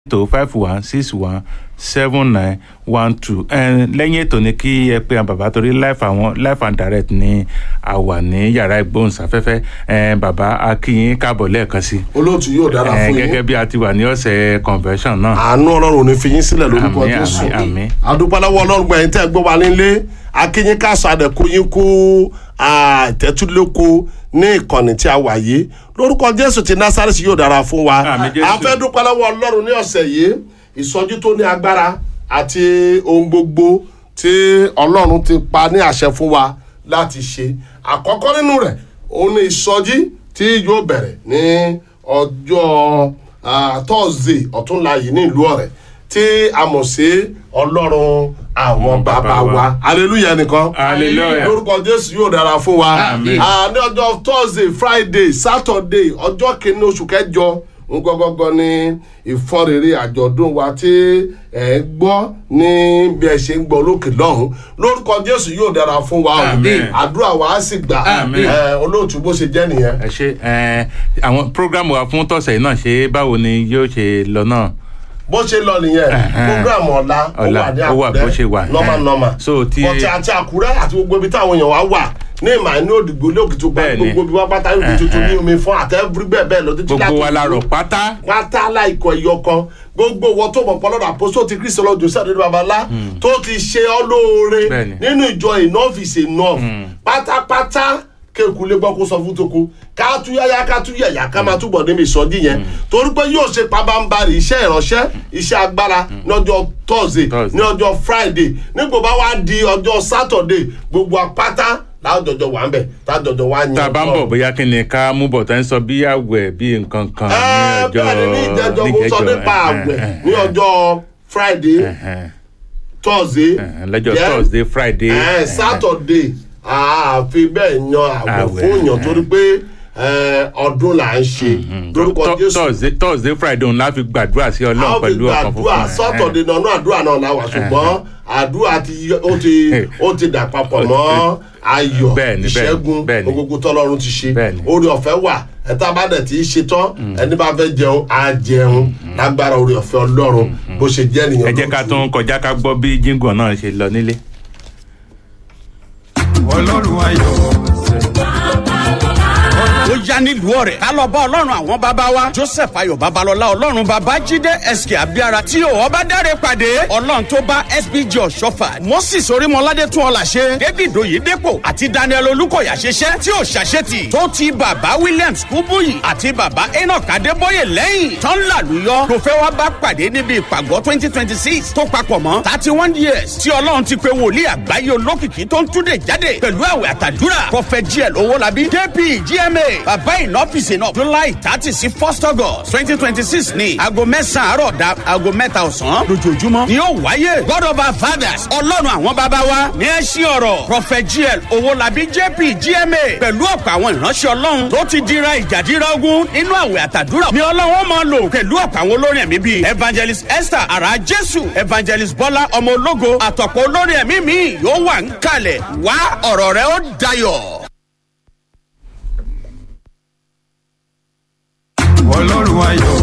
tó five one six one seven nine one two lẹ́yìn ètò ni kí ẹ pé àwọn bàbá torí life àwọn life and direct ni a wà ní yàrá ìgbóhùnsáfẹ́fẹ́ eh, bàbá akínyìn káàbọ̀ lẹ́ẹ̀kan sí olóòtú yóò dára Eh, fún gẹ́gẹ́ yín bí a ti wà ní ọ̀sẹ̀ convention náà àánú ọlọ́run ò ní fi yín sílẹ̀ lórúkọ Àmín, jésù àmín, àmín. adúpẹ́lẹ́wọ́ ọlọ́run gbẹ̀yìn tẹ́ ẹ gbọ́ wa nílé akínyín káàsó àdẹ̀kù yín kú àtẹ́túlẹ́kọ ní ìkànnì tí a wà yìí lórúkọ jésù ti násàrẹ́sì yóò dára fún wa Àmín, Jésù. a fẹ́ dúpẹ́lẹ́wọ́ ọlọ́run ní ọ̀sẹ̀ yìí ìsọjí tó ní agbára àti ohun gbogbo tí ọlọ́run ti pa ní àṣẹ fún wa láti ṣe àkọ́kọ́ nínú rẹ̀ òun ni ìsọjí tí yóò bẹ̀rẹ̀ ní ọjọ́ ah, thursday ọ̀túnla yìí ní ìlú ọ̀rẹ́ tí a mọ̀ sí ọlọ́run àwọn bàbá wa hallelujah nìkan Hallelujah. lórúkọ jésù yóò dára fún wa Àmín. Ah, ní ọjọ́ thursday friday saturday ọjọ́ kìíní oṣù kẹjọ ngọgọgọ ní ìfọrẹrẹ àjọ̀dún wa tí ẹ ń gbọ́ ní bí ẹ ṣe ń gbọ́ lókè lọ́hùn lórúkọ jésù yóò dára fún wa o Àmín. àdúrà wa á sì gbà Àmín. ẹ, olóòtú bó ṣe jẹ́ nìyẹn. ẹ ṣe eh, àwọn program wa fún tọ̀sẹ̀ yìí náà ṣe báwo ni yóò ṣe lọ náà bó ṣe lọ nìyẹn Ẹ̀hẹ́n. program ọ̀la ó Ọ̀la, wà ní ó wà bó ṣe wà. àkúrẹ́ normal Ẹ̀hẹ́n. normal So, ti- bọ̀tí àti àkúrẹ́ àti gbogbo ibi táwọn èèyàn wá wà ní ìmọ̀ ní òdìgbò ní òkìtì gba Bẹ́ẹ̀ni. gbogbo ibi wá pátá ní tuntun ní omi fún àtẹ́fúrí bẹ́ẹ̀ bẹ́ẹ̀ lọ títí gbogbo wa láti la ìlú rọ̀ pátá pátá láìkọ ẹyọ kan gbogbo wọn tó mọ̀ pọ́lọ́dà àpòsó ti kristu ọlọ́dún sẹ́dọ̀dọ̀ babalá tó ti ṣe ọ́ lóore Bẹ́ẹ̀ni. nínú ìjọ enough is enough pátápátá kéèkù lé gbọ́ kó sọ fún toko ká tú yáyá ká tú yẹ̀yà ká máa túbọ̀ níbi ìsọjí yẹn torí pé yóò ṣe pabambarì iṣẹ́ ìránṣẹ́ iṣẹ́ agbára ní ọjọ́ thursday Thursday. ní ọjọ́ friday nígbà bá wá di ọjọ́ saturday gbogbo apáta láàjọjọ wà ń bẹ̀ tájọjọ wà ń tá a bá ń bọ̀ Ọlọ́run. bóyá kí ni ká mú bọ̀ tá ń sọ bí àwẹ̀ bí nǹkan kan ní Ẹ, ọjọ́ bẹ́ẹ̀ ni ní ìjẹ́jọ́ mo sọ níjẹ́jọ́, nípa eh, àwẹ̀ eh, ní ọjọ́ friday eh, thursday eh, lọ́jọ́ yeah, thursday friday eh, saturday àfi bẹ́ẹ̀ yan àwẹ̀ Àwẹ̀, fún yàn eh. torí pé eh, ọdún là ń ṣe lórúkọ Thur- jésù thursday thursday friday òun la fi gbàdúrà sí a ọlọ́run ó fi pẹ̀lú ọkàn gbàdúrà funfun saturday náà náà àdúrà náà la wà ṣùgbọ́n àdúrà ti yọ- ó ti ó ti dà papọ̀ mọ́ ayọ̀ Bẹ́ẹ̀ni, bẹ́ẹ̀ni, ìṣẹ́gun bẹ́ẹ̀ni. gbogbo tọ́lọ́run ti ṣe Bẹ́ẹ̀ni. orí ọ̀fẹ́ wà ẹ̀ta bá dẹ̀ tí í ṣe tán ẹni bá fẹ́ jẹun á jẹun lágbára orí ọ̀fẹ́ ọlọ́run bó ṣe jẹ́ nìyẹn ẹ jẹ́ ká lójú. tún kọjá ká gbọ́ bí jíngọ̀ náà ṣe lọ nílé. ọlọ́run ayọ̀. ó yá nílùú ọ̀rẹ́ ká lọ bá ọlọ́run àwọn bàbá wa joseph ayọ̀ babalọ́lá ọlọ́run bàbá jíde sk abiara tí ò ọba dáre pàdé ọlọ́run tó bá sbg ọ̀ṣọ́fà moses orímọládé tún ọ̀là ṣe david oyedepo àti daniel olùkọ̀yà ṣiṣẹ́ tí ò ṣàṣetì tó ti bàbá williams kúbúyì àti bàbá enoch adébóyè lẹ́yìn tán làlùyọ ló fẹ́ wá bá pàdé níbi ìpàgọ́ twenty twenty six tó papọ̀ mọ́ thirty one years tí ọlọ́run ti pe wòlíì àgbáyé olókìkí tó ń túnde jáde pẹ̀lú àwẹ̀ àtàdúrà prophet gl owólabí kp gma bàbá ìnọ́fìsì náà july thirty sí first august twenty twenty six ní aago mẹ́sàn-án àárọ̀ da aago mẹ́ta ọ̀sán lójoojúmọ́ ni yóò wáyé god of our fathers ọlọ́run àwọn bàbá wa ní ẹ ṣí ọ̀rọ̀ prophet gl owólabí jp gma pẹ̀lú ọ̀pọ̀ àwọn ìránṣẹ́ ọlọ́run tó ti dira ìjàdíra ogun nínú àwẹ̀ àtàdúrà ni ọlọ́run ó máa lò pẹ̀lú ọ̀pọ̀ àwọn olórin ẹ̀mí bíi evangelist esther ara jésù evangelist bọ́lá ọmọ ológo àtọ̀pọ̀ olórin ẹ̀mí mi yóò wà ń kalẹ̀ wá ọ̀rọ̀ rẹ ó dayọ̀. ọlọ́run ayọ̀.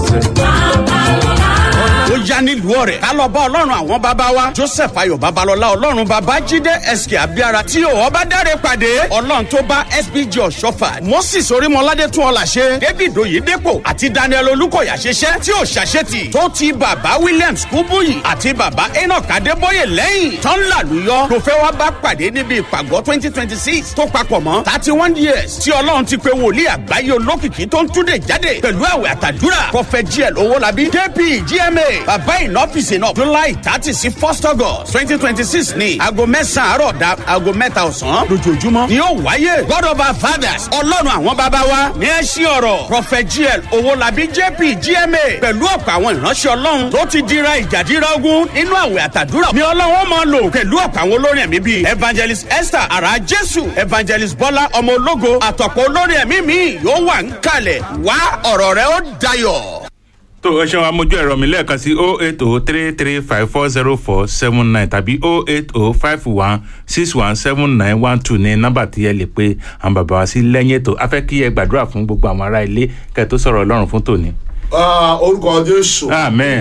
ó yá nílùú ọ̀rẹ́ ká lọ bá ọlọ́run àwọn bàbá wa joseph ayọ̀ babalọ́lá ọlọ́run bàbá jíde sk abiara tí ò ọba dáre pàdé ọlọ́run tó bá sbg ọ̀ṣọ́fà moses orímọládé tún ọ̀là ṣe david oyedepo àti daniel olùkọ̀yà ṣiṣẹ́ tí ò ṣàṣetì tó ti bàbá williams kúbúyì àti bàbá enoch adébóyè lẹ́yìn tán làlùyọ ló fẹ́ wá bá pàdé níbi ìpàgọ́ twenty twenty six tó papọ̀ mọ́ thirty one years tí ọlọ́run ti pe wòlíì àgbáyé olókìkí tó ń túnde jáde pẹ̀lú àwẹ̀ àtàdúrà prophet gl owólabí kp gma bàbá ìnọ́fìsì náà july thirty sí first august twenty twenty six ní aago mẹ́sàn-án àárọ̀ da aago mẹ́ta ọ̀sán lójoojúmọ́ ni yóò wáyé god of our fathers ọlọ́run àwọn bàbá wa ní ẹ ṣí ọ̀rọ̀ prophet gl owólabí jp gma pẹ̀lú ọ̀pọ̀ àwọn ìránṣẹ́ ọlọ́run tó ti dira ìjàdíra ogun nínú àwẹ̀ àtàdúrà ni ọlọ́run ó máa lò pẹ̀lú ọ̀pọ̀ àwọn olórin ẹ̀mí bíi evangelist esther ara jésù evangelist bọ́lá ọmọ ológo àtọ̀pọ̀ olórin ẹ̀mí mi yóò wà ń kalẹ̀ wá ọ̀rọ̀ rẹ ó dayọ̀. tó o ṣeun amójú ẹ̀rọ mi lẹ́ẹ̀kan sí o eight o three three five four zero four seven nine tàbí o eight o five one six one seven nine one two ní nọ́mbà tí ẹ lè pe àwọn bàbá wa sí lẹ́yìn ètò a fẹ́ kí ẹ gbàdúrà fún gbogbo àwọn ará ilé kẹ́ ẹ tó sọ̀rọ̀ ọlọ́run fún tòní. Ah, orúkọ jésù. amen.